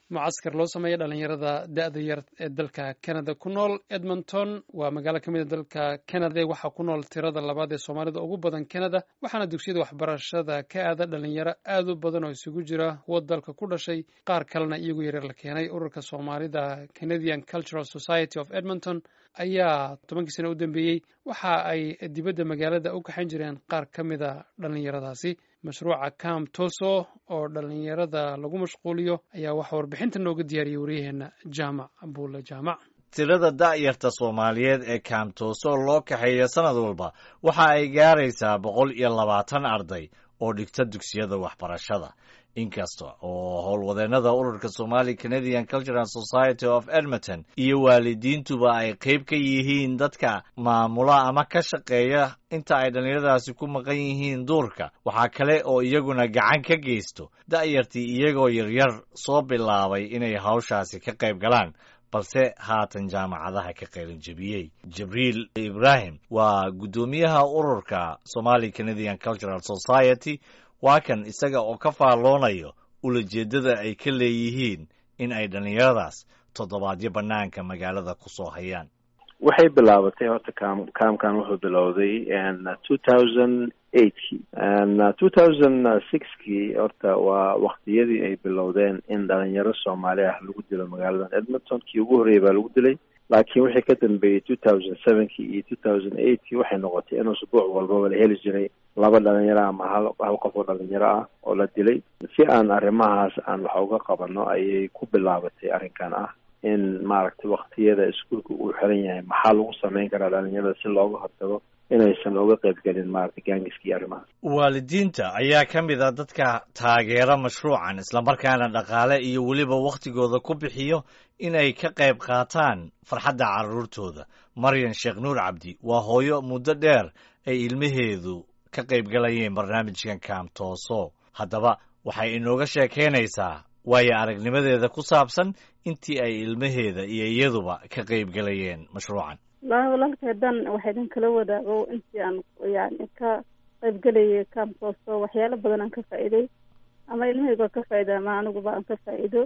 mucaskar loo sameeya dhalinyarada da-da yar ee dalka canada ku nool edmonton waa magaalo ka mid a dalka canada waxaa ku nool tirada labaad ee soomaalida ugu badan canada waxaana dugsiyada waxbarashada ka aada dhalinyaro aad u badan oo isugu jira kuwa dalka ku dhashay qaar kalena iyagu yaryar la keenay ururka soomaalida canadian cultural society of edmonton ayaa tobankii sano u dambeeyey waxa ay dibadda magaalada u kaxayn jireen qaar ka mida dhalinyaradaasi mashruuca cam toso oo dhalinyarada lagu mashquuliyo ayaa waxaa warbixinta nooga diyaariyey waryaheena jaamac buule jaamac tirada da'yarta soomaaliyeed ee kaamtooso loo kaxeeya sannad walba waxa ay gaaraysaa boqol iyo labaatan arday oo dhigta dugsiyada waxbarashada inkasta oo howlwadeennada ururka somali canadian cultural society of edmonton iyo waalidiintuba ay qayb ka yihiin dadka maamula ama ka shaqeeya inta ay dhallinyaradaasi ku maqan yihiin duurka waxaa kale oo iyaguna gacan ka geysto da'yartii iyagoo yaryar soo bilaabay inay hawshaasi ka qayb galaan balse haatan jaamacadaha ka qaylinjebiyey jibriil ibraahim waa guddoomiyaha ururka somali canadian cultural society waa kan isaga oo ka faalloonayo ulajeeddada ay ka leeyihiin in ay dhallinyaradaas toddobaadyo bannaanka magaalada ku soo hayaan waxay bilaabatay horta kaam kaamkan wuxuu bilowday two thousand eightkii two thousand sixkii horta waa waktiyadii ay bilowdeen in dhalinyaro soomaali ah lagu dilo magaaladan edmonton kii ugu horreeyay baa lagu dilay laakiin wixii ka dambeeyey two thousand sevenkii iyo two thousand eightkii waxay noqotay in usbuuc walbaba la heli jiray laba dhalinyaro ama hal hal qof oo dhalinyaro ah oo la dilay si aan arrimahaas aan wax uga qabano ayay ku bilaabatay arrinkan ah in maaragtay waktiyada iskuolka uu xiran yahay maxaa lagu samayn karaa dhalinyarada si looga hortago inaysan uga qayb gelin maaragtay gaangiskii arrimahaas waalidiinta ayaa ka mid a dadka taageera mashruucan islamarkaana dhaqaale iyo weliba wakhtigooda ku bixiyo inay ka qayb qaataan farxadda carruurtooda maryan sheekh nuur cabdi waa hooyo muddo dheer ay ilmaheedu ka qayb galayeen barnaamijkan kaamtooso haddaba waxay inooga sheekaynaysaa waayo aragnimadeeda ku saabsan intii ay ilmaheeda iyo iyaduba ka qayb galayeen mashruucan wallaahi walaalkay haddaan waxa idin kala wadaago intii aan yani ka qayb gelayay kaamtooso waxyaalo badan aan ka faa'iiday ama ilmahayga ka faa'iida ama aniguba aan ka faa'iido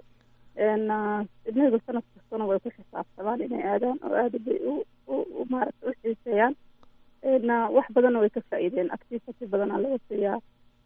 ilmahaygu sanad kastana way ku xisaabtamaan inay aadaan oo aada bay u u maaragta u xiiseeyaan wax badanna way ka faa'iideen activity badanaa laga siiyaa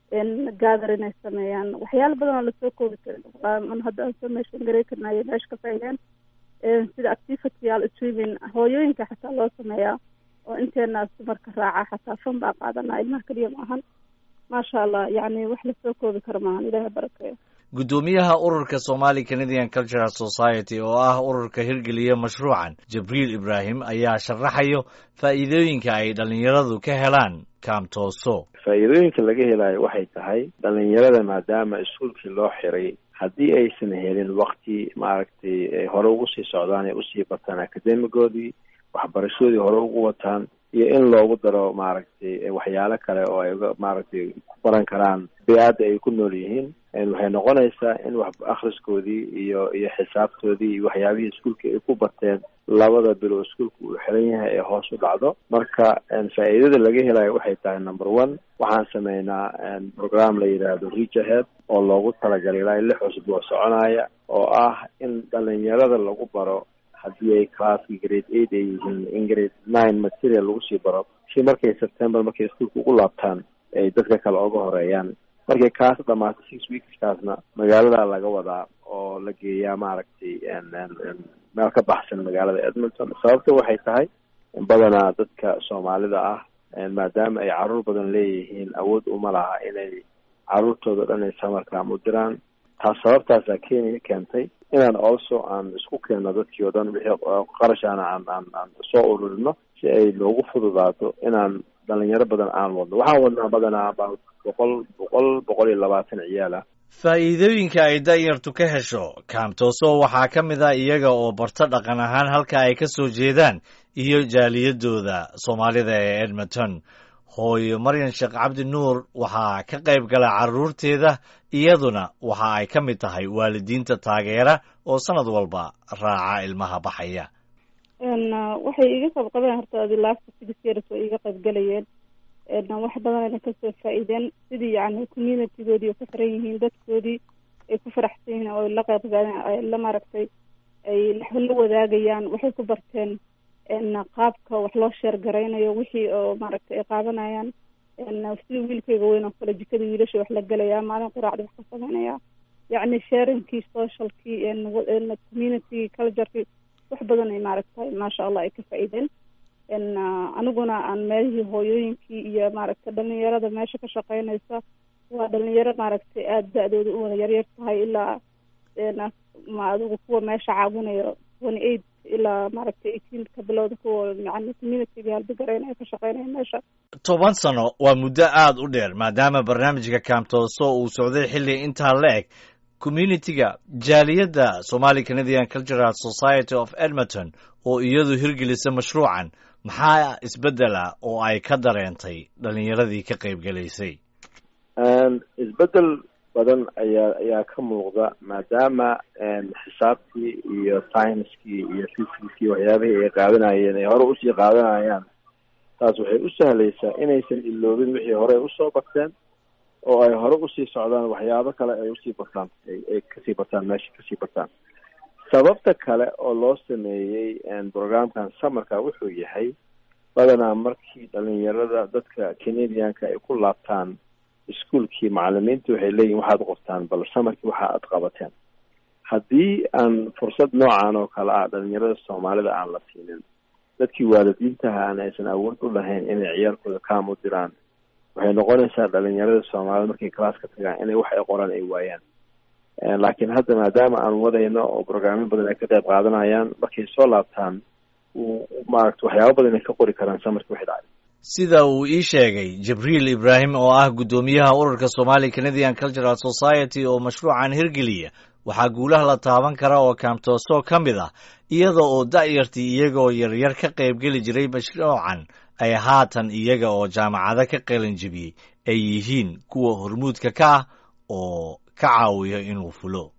gather inay sameeyaan waxyaalo badan oo lasoo koobi karin hadda aan soo meeshan garay karna ayay meesha ka faa'iideen sida activity al swimming hooyooyinka xataa loo sameeyaa oo inteena dumarka raaca xataa fan baa qaadanaa ilmaha keliya maahan maasha allah yacni wax lasoo koobi karo maahan ilaahay barakeeyo guddoomiyaha ururka somali canadian cultural society oo ah ururka hirgeliya mashruucan jibriil ibraahim ayaa sharaxayo faa'iidooyinka ay dhallinyaradu ka helaan kaamtooso faa'iidooyinka laga helayo waxay tahay dhalinyarada maadaama iskuolkii loo xiray haddii aysan helin wakti maaragtay ay hore ugu sii socdaan ay usii bataan akademigoodii waxbarashadoodii hore ugu wataan iyo in loogu daro maaragtay waxyaalo kale oo ay maaragtay ku baran karaan bey-adda ay ku nool yihiin waxay noqonaysaa in wax akhriskoodii iyo iyo xisaabtoodii iyo waxyaabihii iskuolka ay ku barteen labada bilo iskuolka uu xiran yahay ee hoos u dhacdo marka faa'iidada laga helayo waxay tahay number one waxaan sameynaa program la yidhaahdo reach ahead oo loogu talagalay ilaa lix cusub oo soconaya oo ah in dhalinyarada lagu baro haddii ay classki grade eight ay yihiin in grade nine material lagu sii baro si markay september markay iskuolka ugu laabtaan ay dadka kale oga horeeyaan markay kaas dhamaato six weekskaasna magaalada laga wadaa oo la geeyaa maaragtay meel ka baxsan magaalada edmonton sababta waxay tahay badanaa dadka soomaalida ah maadaama ay caruur badan leeyihiin awood uma laha inay caruurtooda dhan ay samarkaam u diraan taas sababtaasaa kenya keentay inaan also aan isku keenno dadkii oo dhan wixii qarashaana aan aan aan soo ururino si ay noogu fududaato inaan dhalinyaro badan aan wadno waxaan wadnaa badanaa about boqol boqol boqol iyo labaatan ciyaal ah faa'iidooyinka ay da'yartu ka hesho kaamtooso waxaa ka mid ah iyaga oo barto dhaqan ahaan halka ay ka soo jeedaan iyo jaaliyadooda soomaalida ee edmonton hooyo maryan sheekh cabdi nuur waxaa ka qayb gala carruurteeda iyaduna waxa ay ka mid tahay waalidiinta taageera oo sanad walba raaca ilmaha baxaya waxay iga qayb qabeen horta adi last six years way iga qayb galayeen wax badan ayna kasoo faa'iideen sidii yani communitygoodii oo ka xiran yihiin dadkoodii ay ku faraxsan yihiin oo la qeybgaay la maaragtay ay la wadaagayaan waxay ku barteen qaabka wax loo sheer garaynayo wixii oo maaragtay ay qaadanayaan sida wiilkayga weyn oo kale jikada wiilasha wax la gelaya maalin quraacda wax ka sameynaya yacni sharingkii socialkii community culturekii wax badan ay maaragtay maasha allah ay ka faa-iideen aniguna aan meelihii hooyooyinkii iyo maaragtay dhalinyarada meesha ka shaqeynaysa waa dhalinyaro maaragtay aada da-dooda u wada yaryar tahay ilaa ma adigu kuwa meesha caawinayo twenty eight ilaa maaragtay eighteen ka bilowda kuwa yani communityga halbigaraynaya ka shaqeynaya meesha toban sano waa muddo aada u dheer maadaama barnaamijka kaamtooso uu socday xilli intaa la eg communitiga jaaliyadda somali canadian cultural society of edmonton oo iyadu hirgelisa mashruucan maxaa isbeddela oo ay ka dareentay dhalinyaradii ka qaybgelaysay isbeddel badan ayaa ayaa ka muuqda maadaama xisaabtii iyo scienskii iyo physicskii waxyaabihii ay qaadanayeen ay hore usii qaadanayaan taas waxay u sahlaysaa inaysan iloobin wixii hore usoo barteen oo ay hore usii socdaan waxyaabo kale ay usii bartaan ay kasii bartaan meesha kasii bartaan sababta kale oo loo sameeyey programkan samarka wuxuu yahay badanaa markii dhalinyarada dadka canadianka ay ku laabtaan iskuolkii macalimiinta waxay leeyihin waxaad qortaan bal samarkii waxa aad qabateen haddii aan fursad noocan oo kale ah dhalinyarada soomaalida aan la siinin dadkii waalidiintaha aan aysan awood u lahayn inay ciyaalkooda kaam u diraan waxay noqonaysaa dhalinyarada soomaalida markay classka tagaan inay wax ay qoraan ay waayaan laakiin hadda maadaama aan wadayno oo brograamyo badan ay ka qayb qaadanayaan markay soo laabtaan maaragta waxyaaba badan ay ka qori karaan samarkii waxay dhacay sida uu ii sheegay jibriil ibraahim oo ah guddoomiyaha ururka somali canadian cultural society oo mashruucan hirgeliya waxaa guulaha la taaban kara oo kaamtooso ka mid ah iyada oo da'yartii iyagoo yaryar ka qaybgeli jiray mashruucan ay haatan iyaga oo jaamacado ka qalinjibiyey ay yihiin kuwa hormuudka ka ah oo ka caawiya inuu fulo